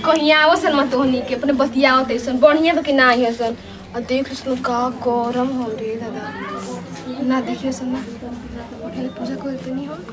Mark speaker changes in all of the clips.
Speaker 1: कहीं आओ सन मत होनी के अपने बतियाओ तैसन बढ़िया तो कि ना आई सन और देख सुन का गरम हो रे दादा ना देखिए सन ना पहले पूजा कर देनी हम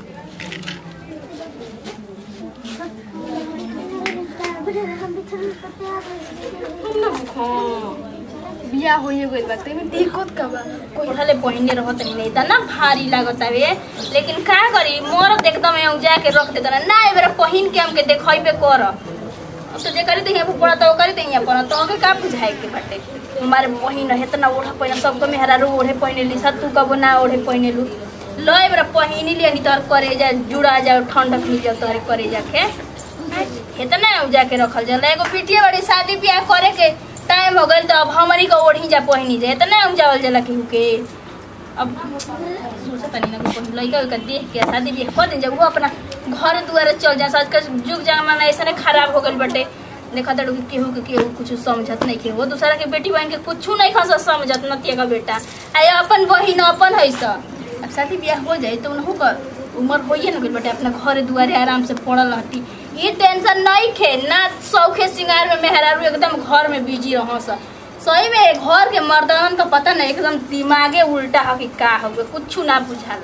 Speaker 1: हम ना भूखो बिया होइए गइल बा तेमे दिक्कत का बा कोई
Speaker 2: पढ़ले पहिने रहत नहीं नहीं ना भारी लागत हवे लेकिन का करी मोर एकदम यहाँ जाके रख देता ना ए बेरा पहिन के हमके देखइबे कर अब तो जे करी तो यहाँ पड़ा तो करी तो यहाँ पड़ा तो हमें का बुझाए के बाटे हमारे बहिन है इतना ओढ़ा पहिन सबको मेहरा रू ओढ़े पहिने ली सब तू कबो ना ओढ़े पहिने लू लो ए बेरा पहिनी लिया नहीं तोर करे जा जुड़ा जाओ ठंडक मिल जाओ तोरे करे जाके इतना जाके रखल जाला एगो पिटिया बड़ी शादी ब्याह करे के टाइम हो गइल तो अब हमारी को ओढ़ी जा पहिनी जा इतना जावल जाला केहू के अब सोचा तनी ना कोई लइका का देख के शादी ब्याह कर दे जब वो अपना घर दुआरे चल जा आज का जुग जमाना ऐसा खराब हो गइल बटे देखा तड़ू कि केहू के केहू कुछ समझत नहीं के वो दूसरा के बेटी बहन के कुछ नहीं खस समझत नतिया का बेटा आय अपन बहिन अपन है सा अब शादी ब्याह हो जाए तो उनहु का उम्र होइए न गइल बटे अपना घर दुआरे आराम से पड़ल रहती ये टेंशन नहीं खे ना शौखे सिंगार में मेहरारू एकदम घर में बिजी रह सही में घर के मर्दान का पता नहीं एकदम दिमागे उल्टा हो कि का हो गए कुछ ना बुझाला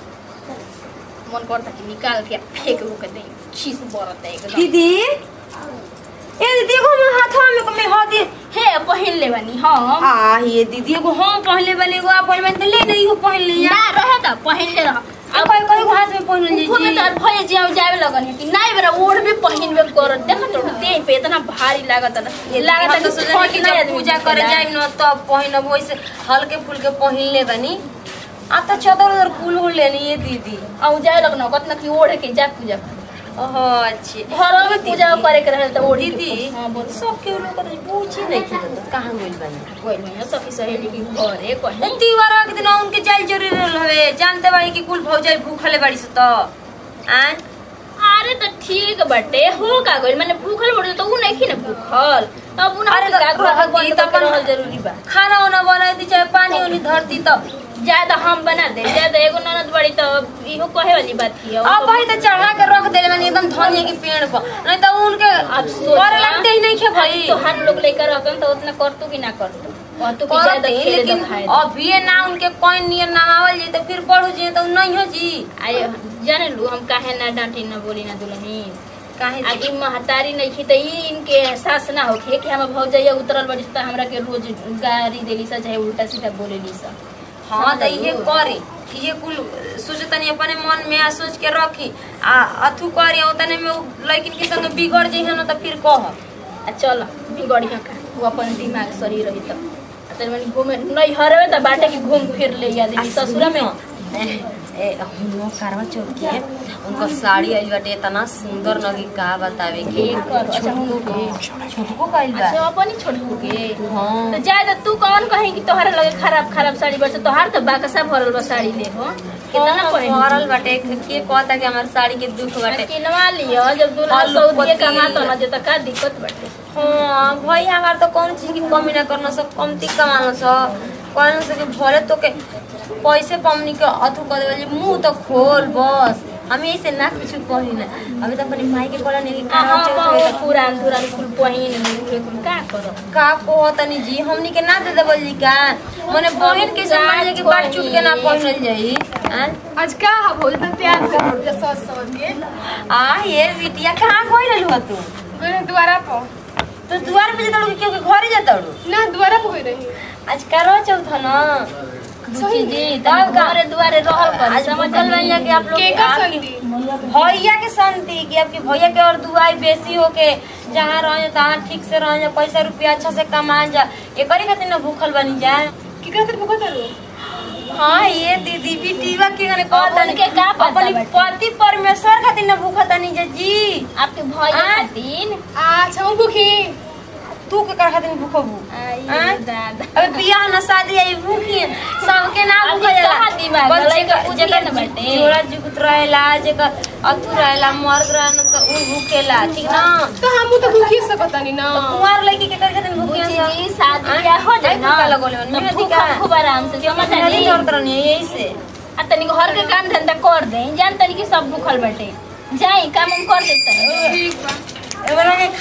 Speaker 2: मन करता कि निकाल के फेंक वो के दे चीज बरत है एकदम
Speaker 3: दीदी ए दीदी एगो हमर हाथवा में को में हदी
Speaker 2: हे पहिन ले बनी हम
Speaker 3: आ ये दीदी एगो हम पहले वाले एगो आप पहले वाले ले नहीं हो पहन लिया
Speaker 2: ना रहे त पहिन ले रह
Speaker 3: अब कोई कोई हाथ में पहन ली
Speaker 2: खूब तो भय जे जावे लगन है कि नहीं बेरा ओढ़ भी पहिन में कर देख तो देह पे इतना भारी लागत है
Speaker 3: ये
Speaker 2: लागत है
Speaker 3: तो
Speaker 2: कि
Speaker 3: सोचनी
Speaker 2: फट
Speaker 3: कि
Speaker 2: जाए
Speaker 3: जब
Speaker 2: आदमी
Speaker 3: पूजा
Speaker 2: के
Speaker 3: करे
Speaker 2: ना।
Speaker 3: जाए न तब पहिनब वैसे हल्के फुल्के पहिन ले बनी आ तो चदर उधर कुल उल लेनी ये दीदी
Speaker 2: औ जाए लगन कतना कि ओढ़ के जा पूजा कर
Speaker 3: ओहो अच्छी
Speaker 2: घर में पूजा करे के रहे त ओढ़ के
Speaker 3: दीदी
Speaker 2: हां बोल
Speaker 3: सब के लोग तो पूछी नहीं थी तो कहां गइल बनी
Speaker 2: कोई नहीं सखी सहेली की घरे कहीं
Speaker 3: तीवारा के दिन उनके जाल जरूरी रहे जानते बाड़ी कि कुल भौजाई भूखले बाड़ी से तो आन
Speaker 2: अरे तो ठीक बटे हो का गइल माने भूखल बड़े तो उ नहीं न भूखल अब उन
Speaker 3: अरे तो
Speaker 2: का घर
Speaker 3: रहती
Speaker 2: बंद
Speaker 3: तो
Speaker 2: तो
Speaker 3: अपन-
Speaker 2: रहल जरूरी बा
Speaker 3: खाना वाना बनाई दी चाहे पानी उनी धरती तो
Speaker 2: ज्यादा हम बना दे ज्यादा एगो ननद बड़ी तो इहो कहे वाली बात थी
Speaker 3: अब भाई तो चढ़ा के रख देले मैंने एकदम धनिया के पेड़ पर नहीं तो उनके
Speaker 2: अब सोचा-
Speaker 3: करे लगते ही नहीं खे भाई
Speaker 2: तो हर लोग लेकर रहतन तो उतना करतू कि ना करतू करतू कि ज्यादा
Speaker 3: करते
Speaker 2: खेले
Speaker 3: लेकिन
Speaker 2: तो खाए
Speaker 3: अभी ये ना उनके कोई नियर नामावल जी तो फिर पढ़ू जी तो नहीं हो जी
Speaker 2: आए जाने लू हम काहे ना डांटी ना बोली ना दुल्हन
Speaker 3: काहे जी?
Speaker 2: आगे महतारी नहीं थी तो ई इनके एहसास ना होखे कि हम भौजैया उतरल बड़ी तो हमरा के रोज गारी देली सा चाहे उल्टा सीधा बोलेली सा
Speaker 3: हाँ तो ये करे ये कुल सोचे तनी अपने मन में आ सोच के रखी आ अथु करे उतने में उ लड़किन के संग बिगड़ जाइ ना तो फिर कह
Speaker 2: आ चल बिगड़िया का वो अपन दिमाग सही रही तो तेरे मन घूमे नहीं हरवे तो बाटे की घूम फिर ले आदमी ससुरा में
Speaker 3: ए हम करवा चौथ के उनका साड़ी आइल बाटे इतना सुंदर लगी का बतावे के
Speaker 2: एक और अच्छा उनके
Speaker 3: छोटको कइल बा
Speaker 2: अच्छा अपन ही छोड़ के
Speaker 3: हाँ
Speaker 2: तो जाए तो तू कौन कहीं कि तोहरा लगे खराब खराब साड़ी बचे तोहार तो बाकसा भरल बा साड़ी ले हो कितना
Speaker 3: हाँ,
Speaker 2: पहिन
Speaker 3: भरल बाटे के कहता कि हमार साड़ी के दुख बाटे
Speaker 2: किनवा लियो जब दूल्हा
Speaker 3: हाँ,
Speaker 2: सऊदीए
Speaker 3: पति-
Speaker 2: कमातो ना जो तो का दिक्कत बाटे
Speaker 3: हाँ भाई हमार तो कौन चीज की कमी ना करना सब कमती कमाना सब कहना से कि भले तो के पैसे पमनी के अथु कर देवली मुंह तो खोल बस हम ऐसे ना कुछ कही ना अभी तो अपनी माई के बोला नहीं
Speaker 2: हाँ
Speaker 3: का
Speaker 2: हाँ पुरान पुरान कुल पहिन उहे कुल का करो
Speaker 3: का को तनी जी हमनी के ना दे देवल जी का मने बहन के सम्मान जे के बात चुट के ना पहनल जाई हैं?
Speaker 1: आज का हा बोल तो प्यार से बोल जा सॉस सॉस के
Speaker 3: आ ये बिटिया कहाँ कोई रहलू ह तू
Speaker 1: मैंने द्वारा पर
Speaker 3: तो द्वार पे जतड़ू क्यों के घरे जतड़ू
Speaker 1: ना द्वारा पर रही
Speaker 3: आज करवा चौथ ह ना
Speaker 2: बुची जी
Speaker 3: तब
Speaker 2: तब
Speaker 3: का?
Speaker 2: घरे दुआरे रहल कर
Speaker 3: आज
Speaker 2: समझ
Speaker 3: समझल भैया कि आप लोग
Speaker 1: के का
Speaker 3: आपकी
Speaker 1: संगी
Speaker 3: भैया के संति कि आपके भैया के और दुआई बेसी हो के जहाँ रह तहाँ ठीक से रह जा पैसा रुपया अच्छा से कमा जा एकरी खातिर ना भूखल बनी जा
Speaker 1: की कहते भुगत रो
Speaker 3: हाँ ये दीदी बिटिया के गने कहत
Speaker 2: उनके का पता
Speaker 3: अपनी
Speaker 2: बाटे?
Speaker 3: पति परमेश्वर खातिर ना भूखत नहीं जा जी
Speaker 2: आपके भैया
Speaker 3: आ?
Speaker 2: खातिर
Speaker 1: अच्छा हूँ भूखी
Speaker 3: तू के कर खातिर भूखबू
Speaker 2: आई
Speaker 3: आ?
Speaker 2: दादा
Speaker 3: अबे बियाह ना शादी आई भूखी सबके ना
Speaker 2: अभी
Speaker 3: भूखा जाला
Speaker 2: कहाँ दिमाग
Speaker 3: बस
Speaker 2: लड़ाई
Speaker 3: जेकर
Speaker 2: के पूछिए
Speaker 3: जेकर
Speaker 2: ना बाटे।
Speaker 3: जोड़ा जुगत रहेला जेकर अथु रहेला मर्द रहेला तो उ भूखेला ठीक ना
Speaker 1: तो हम तो भूखी से पता नहीं ना
Speaker 3: कुंवार लड़की के कर खातिर भूखी
Speaker 2: बुची
Speaker 3: ना
Speaker 2: जी शादी ब्याह हो जाए ना
Speaker 3: भूखा लगोले मन
Speaker 2: तो
Speaker 3: में
Speaker 2: भूखा
Speaker 3: अधिका
Speaker 2: खूब आराम से समझ
Speaker 3: नहीं
Speaker 2: आली
Speaker 3: डरत रहनी है यही से
Speaker 2: आ तनी घर के काम धंधा कर दे जान तनी कि सब भूखल बाटे जाई काम हम कर देते
Speaker 1: ठीक बा
Speaker 3: एबरा के खाना अब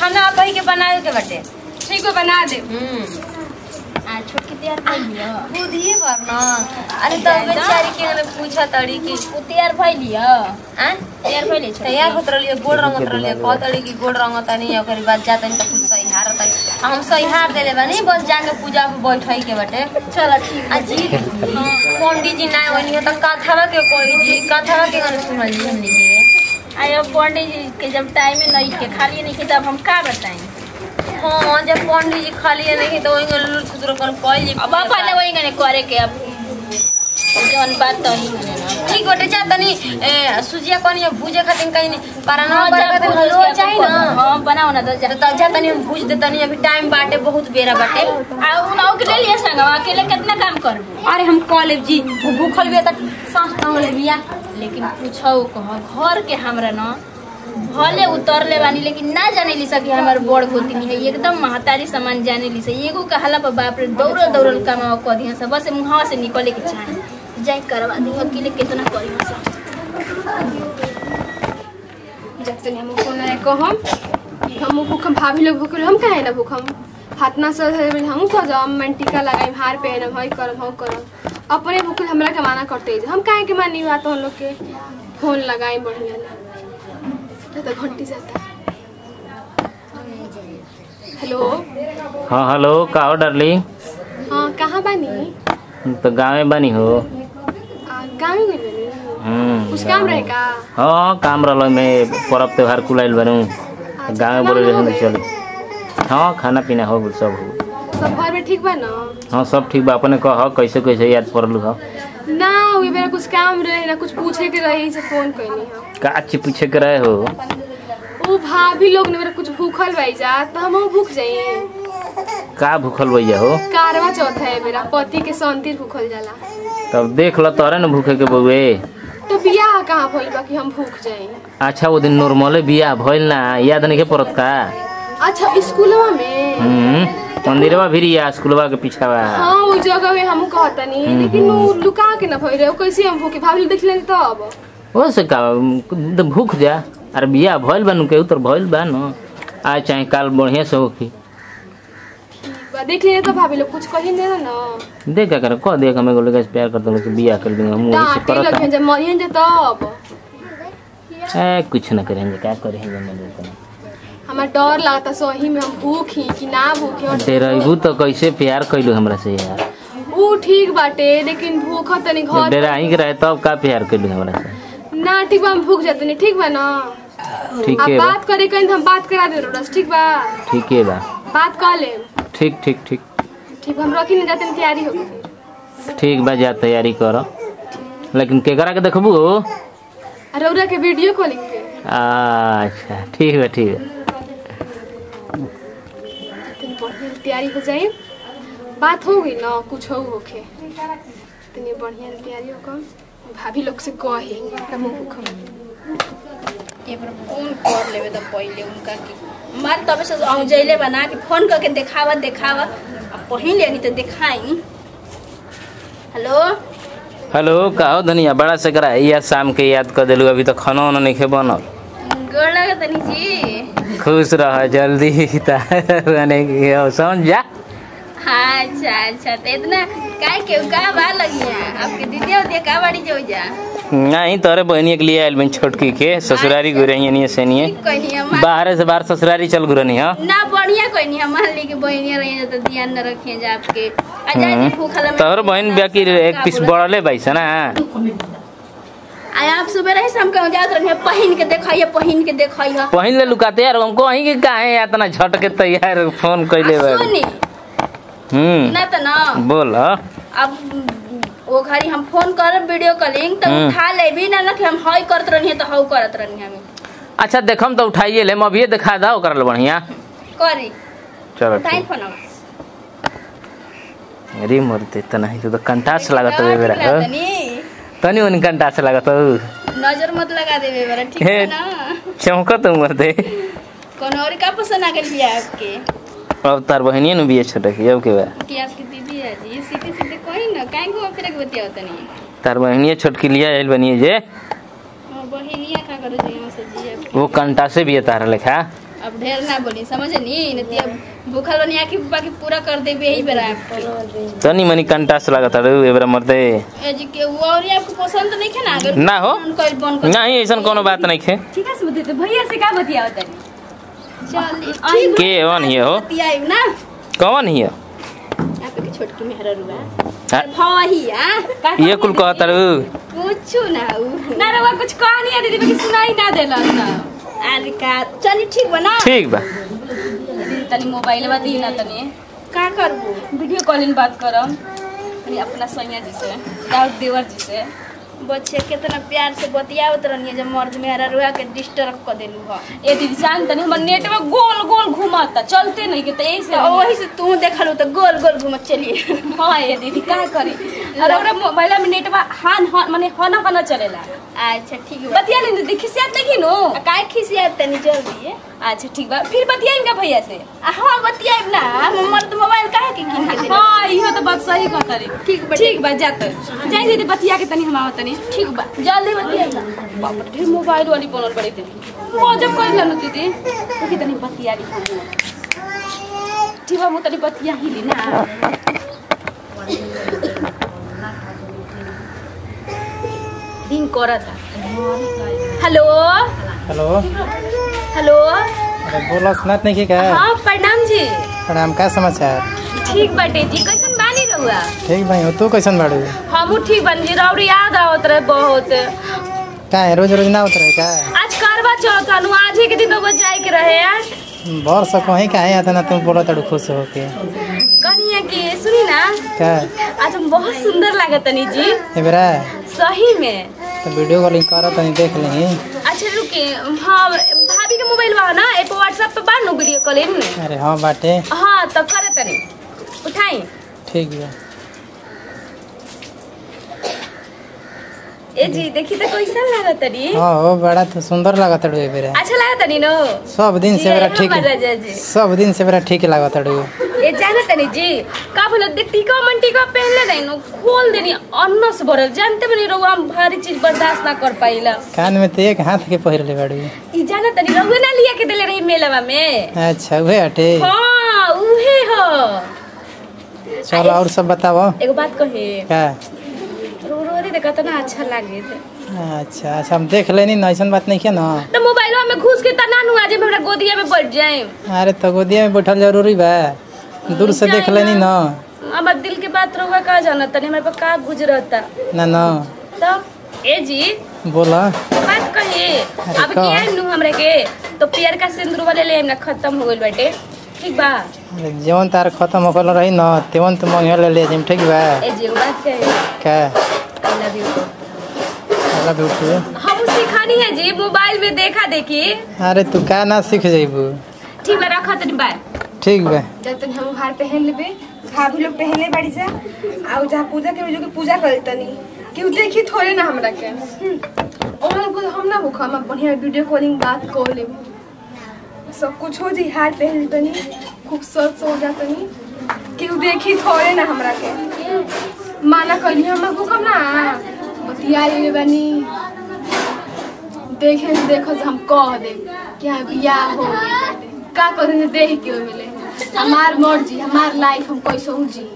Speaker 3: बैठाई के बनावे के बाटे
Speaker 1: ठीक है बना दे
Speaker 3: हम्म
Speaker 2: आ छोटकी तैयार भइलियो
Speaker 3: बुधिए भर न अरे तो बेचारी के ने पूछा तड़ी कि
Speaker 2: उ तैयार भइलियो
Speaker 3: आ
Speaker 2: तैयार भइले छ
Speaker 3: तैयार होत रहलिए गोड़ रंगत रहलिए कह तड़ी कि गोड़ रंगत नहीं ओकरी बाद जा तनी त कुछ सही हार तनी आ हम सही हार देले बानी बस जाके पूजा पे बैठाई के बाटे
Speaker 2: चल ठीक
Speaker 3: आ जी पंडित जी ना वनी हो त कथावा के कोई जी कथावा के गाने सुनल जी हमनी के
Speaker 2: आयो पंडित जी के जब टाइम में नहीं के खाली नहीं के तब हम का बताएं
Speaker 3: हाँ जब पंडित जी खाली नहीं तो वही लुल खुदरो कर कोई जी
Speaker 2: अब पहले वही गने करे के अब जौन बात तो ही गने ना
Speaker 3: ठीक बटे जा तनी ए, सुजिया कनी भूजे खातिर कहीं पराना
Speaker 2: हाँ,
Speaker 3: करे
Speaker 2: जा
Speaker 3: खातिर
Speaker 2: भूज
Speaker 3: हलवा
Speaker 2: के
Speaker 3: चाहिए
Speaker 2: अपन-
Speaker 3: ना
Speaker 2: हाँ बनाओ ना तो जा
Speaker 3: तो तब जा तनी हम भूज देतनी अभी टाइम बाटे बहुत बेरा बाटे
Speaker 2: आ उनाओ के ले लिए संग अकेले कितना काम करबो
Speaker 3: अरे हम कॉलेज जी वो भूखल भी तक सांस टांग ले बिया
Speaker 2: लेकिन पूछो कह घर के हमरा न भले उतरले बानी लेकिन ना जाने ली सकी हमार बड़ गोतनी है एकदम महतारी सामान जाने ली से एगो कहला पर बाप रे दौड़ल दौड़ल कमावा कह दिया सब बस मुहावा से निकले के चाहे जाए करवा दी अकेले कितना करी सब
Speaker 1: जब से हम फोन आए को हम हम भूखम भाभी लोग भूखल हम काहे ना भूखम हाथ ना सज हम सजम मैं टीका लगाई हार पहनम हई करम हम करम अपने भूखल हमरा के माना करते हम काहे के मानी बात हम लोग के फोन लगाई बढ़िया ना तो घंटी जाता हेलो
Speaker 4: हाँ हेलो का हो डार्लिंग
Speaker 1: हाँ कहाँ बानी
Speaker 4: तो गाँव में बनी हो
Speaker 1: आ, गाँव में गई बानी
Speaker 4: हम्म,
Speaker 1: कुछ
Speaker 4: गाँव
Speaker 1: काम
Speaker 4: में।
Speaker 1: रहे का
Speaker 4: हाँ काम रहल में पर्व त्योहार कुलाइल बनू गाँव में बोले
Speaker 1: खाना हो
Speaker 4: रहे
Speaker 1: गइल?
Speaker 4: चल हाँ खाना पीना हो गइल सब हो गइल।
Speaker 1: सब घर में ठीक बा ना
Speaker 4: हाँ सब ठीक बा अपने कह कैसे कैसे याद पड़लू हो
Speaker 1: ना वही मेरा कुछ काम रहे ना कुछ पूछे के रहे से फोन कैनी हम
Speaker 4: का चीज पूछे के रहे हो
Speaker 1: वो भाभी लोग ने मेरा कुछ भूखल भाई जा तो हम भूख जाइए
Speaker 4: का भूखल भैया हो
Speaker 1: कारवा चौथ है मेरा पति के संतिर भूखल जाला
Speaker 4: तब देख ल तोरे न भूखे के बउए
Speaker 1: तो बियाह कहाँ भइल बा कि हम भूख जाए
Speaker 4: अच्छा वो दिन नॉर्मले बियाह भइल ना याद नहीं के पड़त का
Speaker 1: अच्छा स्कूलवा में
Speaker 4: हम्म मंदिरवा भी या स्कूलवा के पीछावा
Speaker 1: हाँ वो जगह में हम कहतनी लेकिन वो लुका के ना भइल रहे वो कैसे हम भूखे भाभी लोग देख लेनी तब
Speaker 4: हो से का तो भूख जा अरे बियाह भइल बा नु केहू तो भइल बा न आज चाहे काल बढ़िया से होखी
Speaker 1: बा, देख लेनी तो भाभी लोग कुछ कही नहीं ना
Speaker 4: देख क्या कर कह दे हमें गोले का प्यार करते लोग बियाह कर देंगे हम वही से
Speaker 1: डांटे लगे
Speaker 4: करता
Speaker 1: जब मरियन जे तब
Speaker 4: ए कुछ ना करेंगे क्या करेंगे मैं देता
Speaker 1: हमारा डर लगता सही में हम भूखी कि ना भूखी और
Speaker 4: डेराइबू तो कैसे प्यार कैलू हमरा से यार
Speaker 1: ऊ ठीक बाटे लेकिन भूख तनी
Speaker 4: जब
Speaker 1: घर
Speaker 4: डेराही के रहे तब का प्यार कैलू हमरा से
Speaker 1: ना ठीक बा हम भूख जाते ठीक बा ना
Speaker 4: ठीक
Speaker 1: आप
Speaker 4: है बा
Speaker 1: बात करे कहीं तो हम बात करा दे रस ठीक बा
Speaker 4: ठीक है बा
Speaker 1: बात कर ले
Speaker 4: ठीक ठीक ठीक
Speaker 1: ठीक बा, हम रखी नहीं जाते तैयारी हो गई
Speaker 4: ठीक बा जा तैयारी कर लेकिन केकरा के देखबू
Speaker 1: रौरा के वीडियो कॉलिंग पे
Speaker 4: अच्छा ठीक बा ठीक बा
Speaker 1: तनी बढ़िया से तैयारी हो जाए बात हो गई ना कुछ हो होखे तनी बढ़िया से तैयारी हो गई भाभी लोग से कहे तब हम भूखम
Speaker 2: एक बार फोन कर लेबे तो पहले उनका की मार तबे से औजैले बना के फोन करके देखावा देखावा अब पहिन लेनी तो देखाई हेलो
Speaker 4: हेलो का हो धनिया बड़ा से करा या शाम के याद कर दिलू अभी तो खाना वाना नहीं खे बनल
Speaker 2: गोड़ लगे तनी जी
Speaker 4: खुश रह जल्दी बने के हो, समझ जा
Speaker 2: हाँ अच्छा अच्छा तो इतना काय के का बा लगिया आपके दीदी और का बाड़ी जो जा
Speaker 4: नहीं तोरे बहनिया के लिए आयल बन छोटकी के ससुरारी गुरैया नहीं से नहीं
Speaker 2: ठीक कोई नहीं हम
Speaker 4: बाहर से बाहर ससुरारी चल गुरनी हाँ
Speaker 2: ना बढ़िया कोई नहीं हम मान ली कि बहनिया रही तो ध्यान न रखिए जा आपके आ जाए दी भूखल में
Speaker 4: तोहर बहन ब्याकी एक पीस बढ़ले बैस ना
Speaker 2: आय आप सुबह रहे शाम के जात रही पहिन के देखिए पहिन के देखिए
Speaker 4: पहिन ले लुकाते यार हमको वहीं के काहे इतना झट के तैयार फोन कैले बा
Speaker 2: सुनी
Speaker 4: हम्म
Speaker 2: ना तो ना
Speaker 4: बोल हाँ।
Speaker 2: अब वो घड़ी हम फोन करब वीडियो कॉलिंग तो
Speaker 4: हम्म।
Speaker 2: उठा ले भी ना ना कि हम हई करत रही तो हऊ करत रही हम
Speaker 4: अच्छा देखम तो उठाइए ले अभी दिखा दो कर बढ़िया
Speaker 2: करी
Speaker 4: चलो
Speaker 2: उठाई
Speaker 4: ठीक
Speaker 2: फोन
Speaker 4: अरे मरते इतना ही तो कंटास लागत है बेरा हाँ? तनी उन कंटास लागत हो
Speaker 2: नजर मत लगा देवे बरा ठीक
Speaker 4: हे।
Speaker 2: है ना
Speaker 4: चौंकत मरते
Speaker 2: कौन और का पसंद आ गई बिया आपके
Speaker 4: अब तार बहनिया नु बिये छोटे की अब के बा
Speaker 2: कि आपकी दीदी है जी सीधे सीधे कोई ना काहे को फिर के बतिया तनी
Speaker 4: तार बहनिया छोटकी लिया आयल बनिए जे
Speaker 2: हां बहिनिया का करो जी हम से जी आपके
Speaker 4: वो कंटा से भी तार लेखा
Speaker 2: अब ढेर ना बोली समझे नी नहीं अब भूखल बनी आके बाकी पूरा कर देबे यही बेरा आपके
Speaker 4: तनी मनी कंटास लागत अरे एबरा मरदे
Speaker 2: ए जी के वो और आपको पसंद नहीं है ना अगर
Speaker 4: ना हो।
Speaker 2: कोई बन कर
Speaker 4: नहीं ऐसा कोनो बात नहीं खे
Speaker 3: ठीक है सुबह तो भैया से का बतियाओ तनी
Speaker 2: चल ठीक
Speaker 4: के वन हिय हो
Speaker 2: बतियाई ना
Speaker 4: कौन हिय
Speaker 2: आप के छोटकी मेहरा रुआ
Speaker 4: हाँ।
Speaker 2: भई आ
Speaker 4: ये कुल कहत अरे
Speaker 2: पूछू ना उ
Speaker 3: ना रवा कुछ कहानी है दीदी बाकी सुनाई ना देला ना
Speaker 2: अरे का चली ठीक बना
Speaker 4: ठीक बा
Speaker 3: दीदी तनी मोबाइल बा दी ना तनी
Speaker 2: का करबू
Speaker 3: वीडियो कॉलिंग बात करम तनी अपना सैया जी से दाऊद देवर जी से
Speaker 2: बच्चे कितना प्यार से बतियावत रहनी जब मर्द मेहरा रुआ के डिस्टर्ब कर देलू ह
Speaker 3: ए दीदी जान तनी हमर नेट में गोल गोल घुमाता चलते नहीं के तो यही से
Speaker 2: तो वही से तू देखलू तो गोल गोल घूमत चलिए
Speaker 3: हाँ ये दीदी का करी अरे ओकरा मोबाइल में नेट में हान हान माने हना हना चलेला
Speaker 2: अच्छा ठीक बा
Speaker 3: बतिया नहीं दीदी खिसियात नहीं नो
Speaker 2: आ, काहे खिसिया तनी जल्दी
Speaker 3: अच्छा ठीक बा फिर बतियाई का भैया से
Speaker 2: आ, हाँ बतियाब ना मर्द मोबाइल काहे के किन के देला
Speaker 3: हाँ इहो तो बात सही कहता रे
Speaker 2: ठीक बा
Speaker 3: ठीक बा जात जाई दीदी बतिया के तनी हम आवत तनी
Speaker 2: ठीक बा जल्दी बतियाब ना
Speaker 3: बाप रे ढेर मोबाइल वाली बनल बड़ी दीदी वो जब कर लेनु दीदी देखी तनी बतिया ली हम ठीक बा मु तनी बतिया ही ली ना दिन करता हेलो
Speaker 5: हेलो
Speaker 3: हेलो
Speaker 5: अरे बोलो सुनात नहीं की का
Speaker 3: हाँ प्रणाम जी
Speaker 5: प्रणाम का समाचार
Speaker 3: ठीक बाटे जी कैसन बानी रहुआ
Speaker 5: ठीक भाई हो तू कैसन बाड़ू
Speaker 3: हमू ठीक बन जी रौड़ी याद आवत रहे बहुत
Speaker 5: का है रोज रोज ना उतरे का
Speaker 3: आज करवा चौथ अनु आज ही के दिन तो जाए के रहे आज
Speaker 5: बर सको ही काहे आता ना तुम बोलो तड़ू खुश हो के
Speaker 3: कनिया के सुनी ना
Speaker 5: का
Speaker 3: आज हम बहुत सुंदर लागत तनी जी
Speaker 5: ए बेरा
Speaker 3: सही में
Speaker 5: तो वीडियो कॉलिंग करो तनी देख ली
Speaker 3: अच्छा रुके हाँ भाभी के मोबाइल बा ना एक व्हाट्सएप पे बा नु वीडियो कॉलिंग
Speaker 5: अरे हाँ बाटे
Speaker 3: हाँ तो करे तनी उठाई
Speaker 5: ठीक बा
Speaker 3: ए जी देखी तो कैसा लागत तनी
Speaker 5: हाँ हो बड़ा तो सुंदर लागत तड़ू ए बेरा
Speaker 3: अच्छा लागत तनी नो
Speaker 5: सब दिन से बेरा
Speaker 3: जी,
Speaker 5: ठीक
Speaker 3: हमर राजा जी।
Speaker 5: सब दिन से बेरा ठीक लागत तड़ू
Speaker 3: ए जाने तनी जी का बोला देख टीका मन टीका पहनले नहीं नो खोल देनी अन्नस भरल जानते बनी रहुआ हम भारी चीज बर्दाश्त ना कर पाइला
Speaker 5: कान में तो एक हाथ के पहिरले बाड़ू
Speaker 3: ई जाने तनी रहुआ ना लिया के देले रही मेलवा में
Speaker 5: अच्छा उहे हटे
Speaker 3: हाँ उहे हो
Speaker 5: चलो और सब बताओ
Speaker 3: एगो बात कहे
Speaker 5: का
Speaker 3: रो रो दे देखा ना अच्छा लागे
Speaker 5: अच्छा अच्छा हम देख लेनी ना ऐसा बात नहीं है ना
Speaker 3: तो मोबाइलवा में घुस के तना नु आज हमरा गोदिया में बैठ जाए
Speaker 5: अरे तो गोदिया में बैठल जरूरी बा दूर से देख लेनी ना
Speaker 3: हमार दिल के बात रहुआ का जाना तनी हमारे पर का गुजरता
Speaker 5: ना ना
Speaker 3: तो ए जी
Speaker 5: बोला
Speaker 3: बात कही
Speaker 5: अरे
Speaker 3: अब
Speaker 5: का?
Speaker 3: किया नु हमरे के तो पियर का सिंदूर वाले ले ना खत्म हो गइल बाटे ठीक बा
Speaker 5: अरे जवन तार खत्म होकल रही न तेवन तो मंगे ले ले जिम ठीक बा
Speaker 3: ए जी एगो बात कहे
Speaker 5: का
Speaker 3: आई लव यू
Speaker 5: अल्लाह बिल्कुल
Speaker 3: हम सिखानी है जी मोबाइल में देखा देखी
Speaker 5: अरे तू का ना सीख जइबू
Speaker 3: ठीक बा रखा तनी बाय
Speaker 5: ठीक बा
Speaker 1: जब तक हम हार पहन लेबे भाभी लोग पहनले बाड़ी जा आ जहाँ पूजा के जो के पूजा करे तनी केहू देखी थोड़े ना हमरा के और लोग हम ना भूखा हम बढ़िया वीडियो कॉलिंग बात कर लेबे सब कुछ हो जी हार पहन ली तनी खूबसूरत से हो जा तनी केहू देखी थोड़े ना हमरा के माना कहली हम भूखम ना बतिया ले बानी देखे से देखो से हम कह दे कि हाँ बियाह हो गइल बाटे। का करे से देख के मिले हमार मर्जी हमार लाइफ हम कैसे हो जी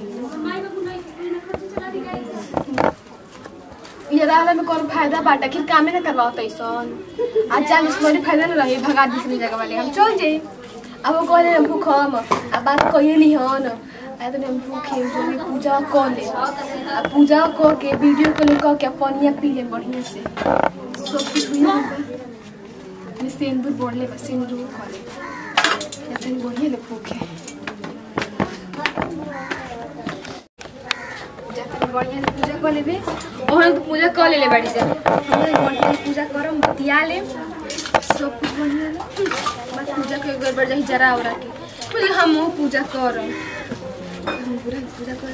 Speaker 1: ये रहला में कौन फायदा बाटा कि कामे ना करवाओ तैसन आज जान इसमें फायदा ना रही भगा दूसरी जगह वाले हम चल जाए अब वो कहले हम भूख हम अब बात कहिए नहीं हन आए तो हम भूखे जो भी पूजा कर ले आ पूजा कर के वीडियो कॉलिंग कर के पनिया पी ले बढ़िया से सब कुछ हुई ना मैं सिंदूर बोल ले बस सिंदूर कर ले या तनी बढ़िया ले भूखे जाकर बढ़िया से पूजा कर लेबे ओहन तो पूजा कर लेले बाड़ी जा हम बढ़िया से पूजा करम बतिया ले सब कुछ बढ़िया ले बस पूजा के एक बार जाही जरा उरा के बोले हम वो पूजा करम हम पूरा पूजा कर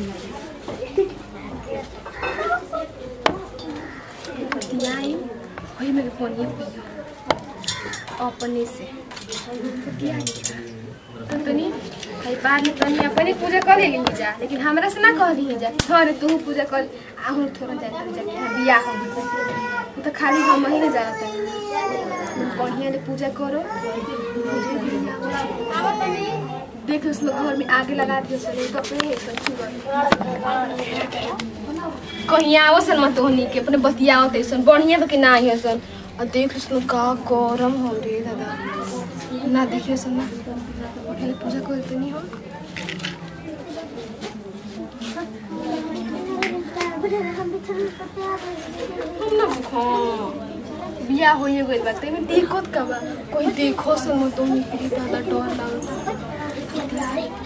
Speaker 1: बतियाई वही मेरे फोन ये पियो अपने से बतियाई तो तनी भाई बाद में तनी अपने पूजा कर ले ली जा लेकिन हमरा से ना कह दी जा थोड़े तू पूजा कर आहू थोड़ा जाए तो जाके हाँ, बियाह हो गइल। वो तो खाली हम ही ना जाना तनी बढ़िया ले पूजा करो देख उस लोग घर में आगे लगा दियो सले तो अपने ही सब चुगल कहीं आवो सन मत होनी के अपने बतियाओ ते सन बढ़िया तो कि ना आई सन और देख उस लोग का गरम हो रे दादा ना देखिए सन ना पहले पूजा करते नहीं हम हम ना भूखो बिया हो ये गइल बा तेमे देखत का बा कोई देखो सन मत होनी के दादा डर लागल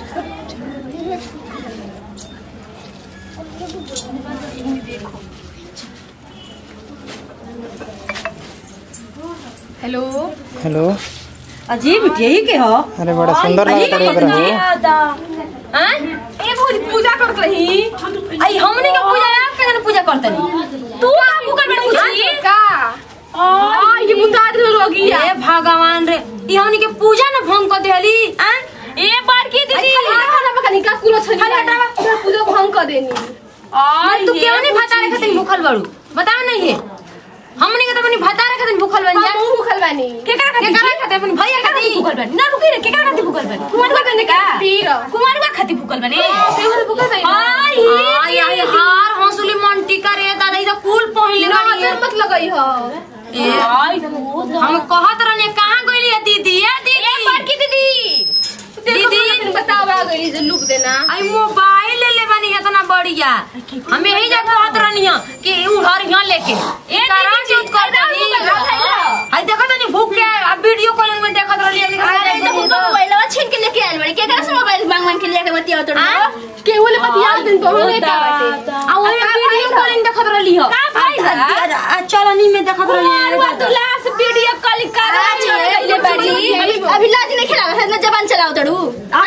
Speaker 1: हेलो
Speaker 5: हेलो
Speaker 3: अजीब यही के हो
Speaker 5: अरे बड़ा सुंदर लगता है एकरा
Speaker 3: हैं
Speaker 1: ए भौजी पूजा करत रही
Speaker 3: आई हमनी के पूजा आप के पूजा करतनी
Speaker 1: तू आपू कर बेटा पूजी का आ ये बुंदा आदमी लोगी
Speaker 3: ए भगवान रे ई हमनी के पूजा न भंग कर देली हैं
Speaker 1: ए बड़की दीदी खाना पकानी का कुलो छनी
Speaker 3: खाली हटावा।
Speaker 1: पूजा भंग कर देनी
Speaker 3: मैं तू क्यों नहीं भाता रे खातिर भूखल बाड़ू बताओ नहीं है हमनी के तो अपनी भाता रे खातिर भूखल बन जा
Speaker 1: हम भूखल बानी
Speaker 3: के करा खातिर के करा खातिर अपन भैया खातिर भूखल बन ना रुकी रे के करा खातिर भूखल बन
Speaker 1: कुमार का बने का पीर
Speaker 3: कुमार का खातिर भूखल बने
Speaker 1: से भूखल बानी
Speaker 3: आई आई आई हार हंसुली मंटी करे दादा ई तो कुल पहले
Speaker 1: ना
Speaker 3: बाड़ी
Speaker 1: नजर मत लगई हो
Speaker 3: ए हम कहत रहने कहां गइली है दीदी ए दीदी बड़की दीदी
Speaker 1: दीदी बताओ आ गई जे लुक देना
Speaker 3: आई मोबाइल ले ले बानी इतना बढ़िया हम यही जा कहत रहनी है कि उधर यहाँ लेके ए करा चौथ कर दनी आई देखत नहीं भूख के अब वीडियो कॉलिंग में देखत रहली हमनी
Speaker 2: अरे तो
Speaker 3: के
Speaker 2: उनका मोबाइलवा छीन के लेके आइल बड़ी केकरा से मोबाइल मांग मांग के लेके बतिया तो
Speaker 1: के बोले बतिया दिन तो होले का बाटे
Speaker 3: आ वो वीडियो कॉलिंग देखत रहली हो
Speaker 2: का फायदा?
Speaker 3: चलनी में देखत रहली
Speaker 2: मारवा तू लास्ट वीडियो कॉल कर ले बड़ी अभी लाज नहीं खिलावे है ना जबान चलाओ तड़ू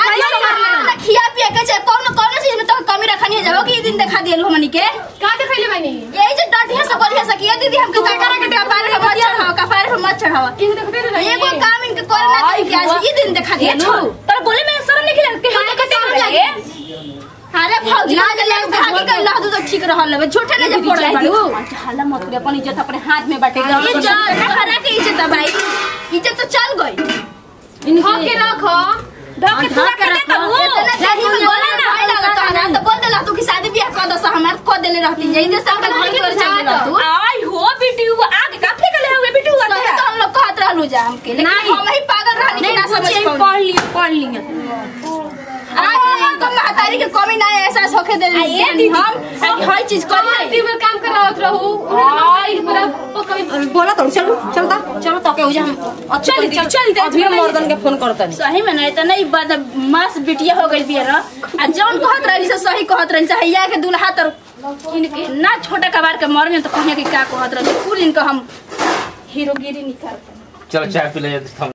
Speaker 2: खिया पिया के चाहे कौन कौन चीज में तो कमी रखनी है जाओ कि ई दिन दिखा दिए हमनी के
Speaker 1: का देखैले बानी
Speaker 2: यही जो डटिया सब बढ़िया सकिया दीदी हमके का करा के कपारे पे मत चढ़ाओ कपारे पे मत चढ़ाओ
Speaker 1: के देखते रहे
Speaker 2: एगो काम इनके करे ना करी के आज ई दिन दिखा दिए नु पर बोले में शर्म नहीं खिला के हम कैसे लगे अरे फौजी ना ले भागी कर ला तो ठीक रहल है झूठे ना जे पड़ रही तू हल्ला मत करे अपन इज्जत अपने हाथ में बाटे इज्जत हरा के इज्जत है भाई इज्जत तो चल गई
Speaker 1: ढक के रखो
Speaker 2: ढक के पूरा कर दे इतना सही में बोला ना भाई लगा तो ना तो बोल देला तू कि शादी ब्याह कर दो हमार को देले रहती जई दे सब घर की ओर चल गेला तू
Speaker 3: आई हो बिटिया आगे काफी कले हुए बिटिया
Speaker 2: सही तो हम लोग कहत रहलू जा हमके लेकिन
Speaker 3: नहीं।
Speaker 2: हम ही पागल रहनी कि ना समझ पाऊँ
Speaker 3: पढ़ लियो पढ़ लियो
Speaker 2: आज तो महतारी के कमी ना एहसास होके दे हम हर चीज कर
Speaker 1: कहाँ टीम काम करावत रहू आई पूरा पकड़
Speaker 3: बोला तो चलो चलो तो चलो तो के हो जा हम चल चल चल अभी मर्दन के फोन करता
Speaker 2: सही में नहीं तो नहीं बद मास बिटिया हो गई बियर आ जौन कहत रही से सही कहत रही चाहे या के दुल्हा तर इनके ना छोटा कबार के मर में तो कहिया कि का कहत रही कुल इनको हम हीरोगिरी निकाल
Speaker 4: चलो चाय पी ले जाते